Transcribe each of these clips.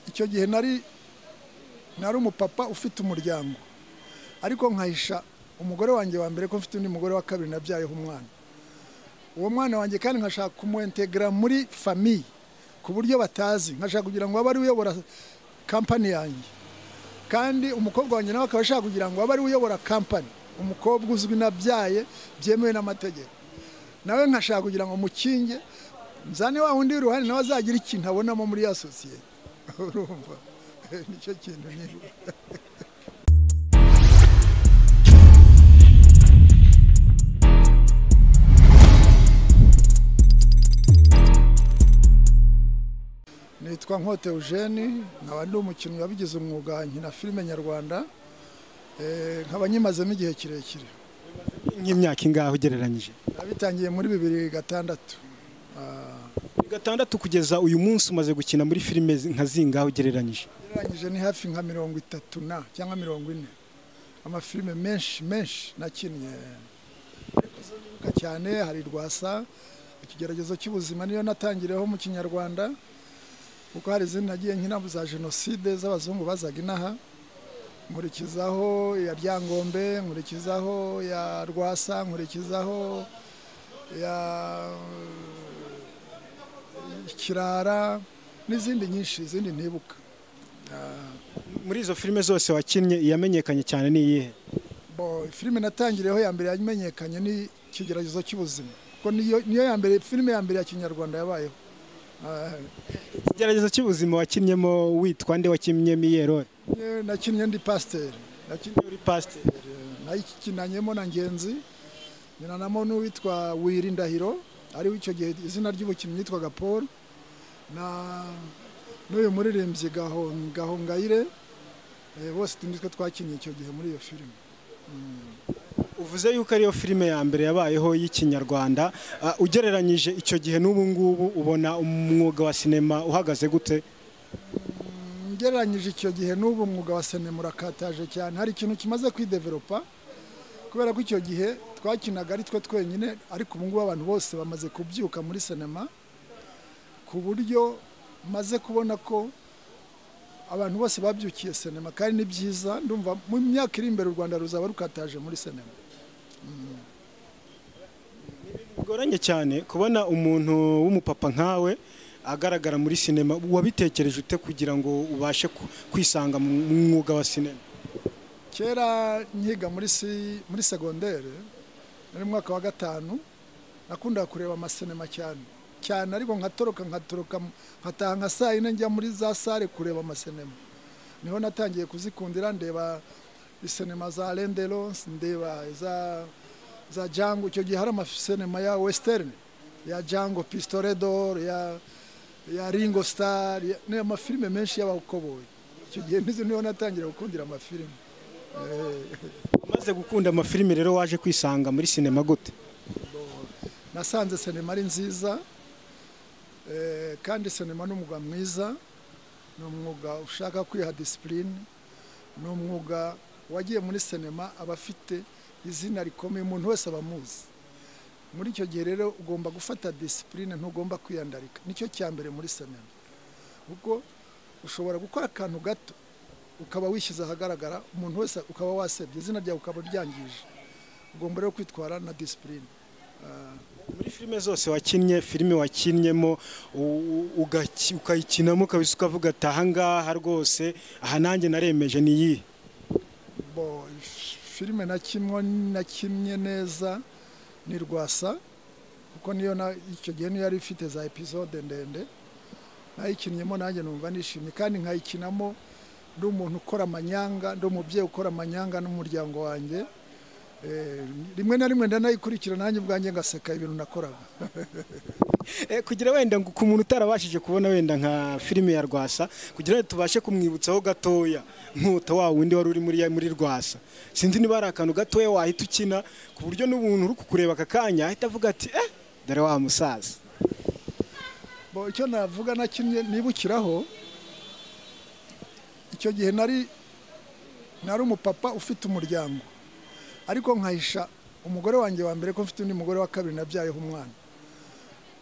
icyo gihe nari nari umupapa ufite umuryango ariko nkahisha umugore wanjye wa mbere ko mfite undi mugore wa kabiri nabyayeho umwana uwo mwana wanjye kandi nkashaka kumuwentegera muri famiye ku buryo batazi nkashaka kugira ngo abe ari uyobora kampani yanjye kandi umukobwa wanjye nawe akaba ashaka kugira ngo abe ari uyobora kampani umukobwa uzwi nabyaye byemewe n'amategeko nawe nkashaka kugira ngo mukinge nzane wa wundi w'iruhande nawe azagira ikintu abonamo muri ya sosiyete urumva nicyo kintu nyine nitwa nkote eugene nkaba ndi umukinnyi wabigize umwuga nkina filime nyarwanda Eh, nkaba nyimazemo igihe kirekire nk'imyaka ingahe ugereranyije nabitangiye muri bibiri gatandatu Ah, gatandatu kugeza uyu munsi umaze gukina muri filime zi- nka zingahe ugereranyije ugereranyije ni hafi nka mirongo itatu na cyangwa mirongo ine amafilime menshi menshi nakinnye ariko izo nibuka cyane hari rwasa ikigeragezo cy'ubuzima niyo natangireho mu kinyarwanda kuko hari izindi nagiye nkina za jenoside z'abazungu bazaga inaha nkurikizaho iya ryangombe nkurikizaho ya rwasa nkurikizaho ya kirara n'izindi nyinshi izindi ntibuka muri izo filime zose wakinnye iyamenyekanye cyane ni iyihe Bo, filime natangiriyeho ya mbere yamenyekanye ni ikigeragezo cy'ubuzima kuko niyo niyo ya mbere filime ya mbere ya kinyarwanda yabayeho Ah, ikigeragezo cy'ubuzima wakinnyemo witwa nde wakinnyemo iyihe role eh, nakinnye ndi pasiteri nakinnye uri pasiteri nayikinanyemo na ngenzi nyinanamo n'uwitwa wiri ndahiro ari icyo gihe izina ry'ubukinnyi yitwaga paul na n'uyu muririmbyi Gaho- gahongayire Eh, bose nitwe twakinnye icyo gihe muri iyo filime uvuze yuko ariyo filime ya mbere yabayeho y'ikinyarwanda Ah, ugereranyije icyo gihe n'ubu ngubu ubona umwuga wa sinema uhagaze gute ngereranyije icyo gihe n'ubu umwuga wa sinema urakataje cyane hari ikintu kimaze kwideveropa kubera ko icyo gihe twakinaga ari twe twenyine ariko ubu ngubu abantu bose bamaze kubyuka muri sinema ku buryo maze kubona ko abantu bose babyukiye sinema kandi ni byiza ndumva mu myaka iri imbere u rwanda ruzaba rukataje muri sinema bigoranye cyane kubona umuntu w'umupapa nkawe agaragara muri sinema wabitekereje ute kugira ngo ubashe ku- kwisanga mu mu mwuga wa sinema kera nkiga muri si muri segondere nari mu mwaka wa gatanu nakundaga kureba amasinema cyane cyane ariko nkatoroka nkatoroka mu- nkataha nka saa yine njya muri za sare kureba amasinema niho natangiye kuzikundira ndeba isinema za renderons ndeba za za jango icyo gihe hari amasinema ya western ya jango pistoredor ya ya ringo star ya- ni amafilime menshi y'abakoboyi icyo gihe nizo niho natangira gukundira amafilime umaze gukunda amafilime rero waje kwisanga muri sinema gute nasanze sinema ari nziza eh, kandi sinema ni umwuga mwiza ni umwuga ushaka kwiha disipurine ni umwuga wagiye muri sinema aba afite izina rikomeye umuntu wese aba amuzi muri icyo gihe rero ugomba gufata disipurine ntugomba kwiyandarika nicyo cya mbere muri sinema kuko ushobora gukora akantu gato ukaba wishyize ahagaragara umuntu wese ukaba wasebye izina ryawe ukaba ryangije ugomba rero kwitwara na disipurine muri filime zose wakinnye filime wakinnyemo u- u- ugaki- ukayikinamo kabisa ukavuga ati ahangaha rwose aha nanjye naremeje ni iyihe bo filime na kimwe na kimwe neza ni rwasa kuko niyo na icyo gihe niyo yari ifite za episode ndende nayikinnyemo nanjye numva nishimye kandi nkayikinamo ndi umuntu ukora amanyanga ndi umubyeyi ukora amanyanga n'umuryango wanjye Eh, rimwe na rimwe ndanayikurikira nanjye ubwanjye ngaseka ibintu nakoraga Eh, kugira wenda ngo ku muntu utarabashije kubona wenda nka filime ya rwasa kugira ngo tubashe kumwibutsaho gatoya nk'uta wa wundi wari uri muri muri rwasa sinzi niba hari akantu gatoya wahita ukina ku buryo n'ubuntu uri kukureba aka kanya ahita avuga ati eh dore wa musaza Bo, icyo navuga nakinnye nibukiraho icyo gihe nari nari umupapa ufite umuryango ariko nkahisha umugore wanjye wa mbere ko mfite undi mugore wa kabiri nabyayeho umwana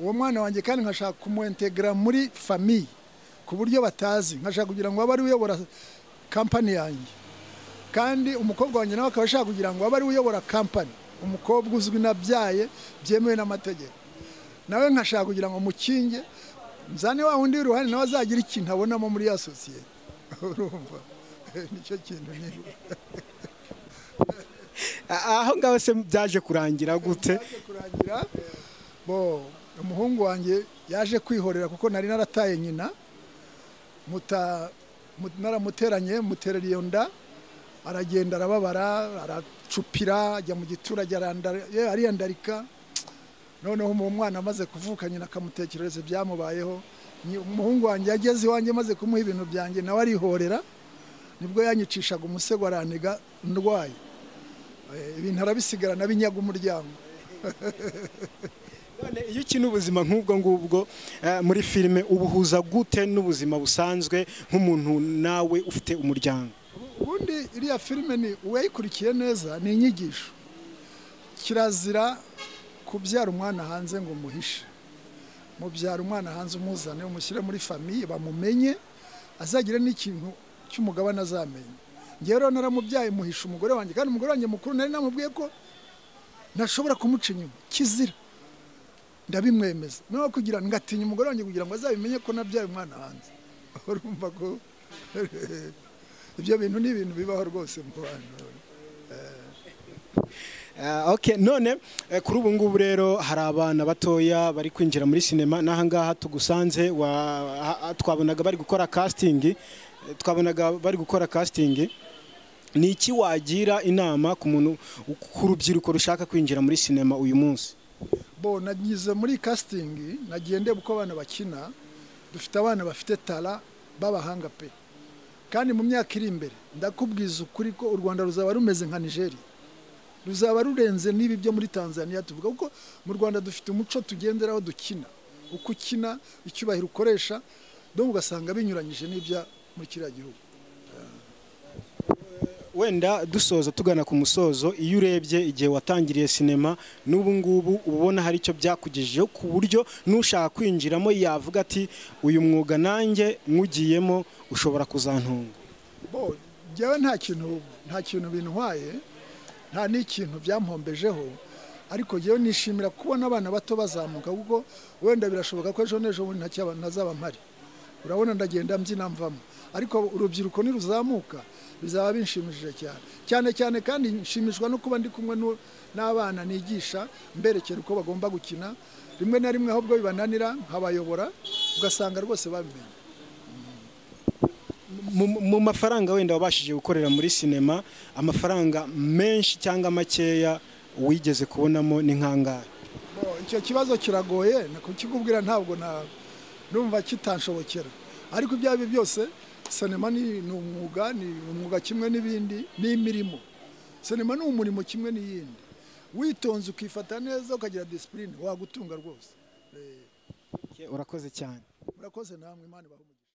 uwo mwana wanjye kandi nkashaka kumuwentegera muri famiye ku ku buryo batazi nkashaka kugira ngo abe ari uyobora kampani yanjye kandi umukobwa wanjye nawe akaba ashaka kugira ngo abe ari uyobora kampani umukobwa uzwi nabyaye byemewe n'amategeko nawe nkashaka kugira ngo mukinge nzane wa wundi w'uruhare nawe azagira ikintu abonamo muri ya sosiyete urumva nicyo kintu nyine aho ngaho se byaje kurangira gute yaje kurangira bo umuhungu wanjye yaje kwihorera kuko nari narataye nyina muta mu- naramuteranye muterera iyo nda aragenda arababara aracupira ajya mu giturage arandara- ye, ariyandarika noneho uwo mwana amaze kuvuka nyina akamutekerereza ibyamubayeho Nyi- umuhungu wanjye yageze iwanjye maze kumuha ibintu byanjye nawe arihorera nibwo yanyicishaga umusego araniga ndwaye Eh, ibintu arabisigarana binyaga umuryango None iyo ukina ubuzima nk'ubwo ngubwo eh, muri filime ubuhuza gute n'ubuzima busanzwe nk'umuntu nawe ufite umuryango ubundi iriya filime ni uwayikurikiye neza ni inyigisho kirazira kubyara umwana hanze ngo umuhishe mubyara umwana hanze umuzane umushyire muri famiye bamumenye azagire n'ikintu cy'umugabane azamenye ngewe rero naramubyaye muhisha umugore wanjye kandi umugore wanjye mukuru nari namubwiye ko ntashobora kumuca inyuma kizira ndabimwemeza nawe kugira ngo ngatinya umugore wanjye kugira ngo azabimenye ko nabyaye umwana hanze urumva ko ibyo bintu ni ibintu bibaho rwose mu bantu Ah, ok none eh, kuri ubu ngubu rero hari abana batoya bari kwinjira muri sinema n'aha ngaha tugusanze wa, ha- ha- twabonaga bari gukora casting eh, twabonaga bari gukora casting ni iki wagira inama ku muntu ku rubyiruko rushaka kwinjira muri sinema uyu munsi bo nagize muri kasitingi nagiye ndeba uko abana bakina dufite abana bafite tara b'abahanga pe kandi mu myaka iri imbere ndakubwiza ukuri ko u rwanda ruzaba rumeze nka nigeriya ruzaba rurenze n'ibi byo muri tanzania tuvuga kuko mu rwanda dufite umuco tugenderaho dukina uko ukina icyubahiro ukoresha dore ugasanga binyuranyije n'ibya muri kiriya gihugu wenda dusoza tugana ku musozo iyo urebye igihe watangiriye sinema n'ubu ngubu uba ubona hari icyo byakugejejeho ku buryo n'ushaka kwinjiramo yavuga ati uyu mwuga nanjye nkugiyemo ushobora kuzantunga bo njyewe nta kintu nta kintu bintwaye nta n'ikintu byampombejeho ariko njyewe nishimira kubona abana bato bazamuka kuko wenda birashoboka ko ejo n'ejo bundi ntacyaba- ntazaba mpari urabona ndagenda mbyina mvamo ariko urubyiruko niruzamuka bizaba binshimishije cyane cyane cyane kandi nshimishwa no kuba ndi kumwe n'u- n'abana nigisha mberekera uko bagomba gukina rimwe na rimwe ahubwo bibananira nkabayobora ugasanga rwose babimenye Mu- mu mafaranga wenda wabashije gukorera muri sinema amafaranga menshi cyangwa makeya wigeze kubonamo ni nk'angahe Bo, icyo kibazo kiragoye ni kukikubwira ntabwo na- numva kitanshobokera ariko ibyo ari byo byose sinema ni ni umwuga ni umwuga kimwe n'ibindi n'imirimo sinema ni umurimo kimwe n'iyindi witonze ukifata neza ukagira disipurine wagutunga rwose Eh, urakoze cyane murakoze namwe imana ibahe umugisha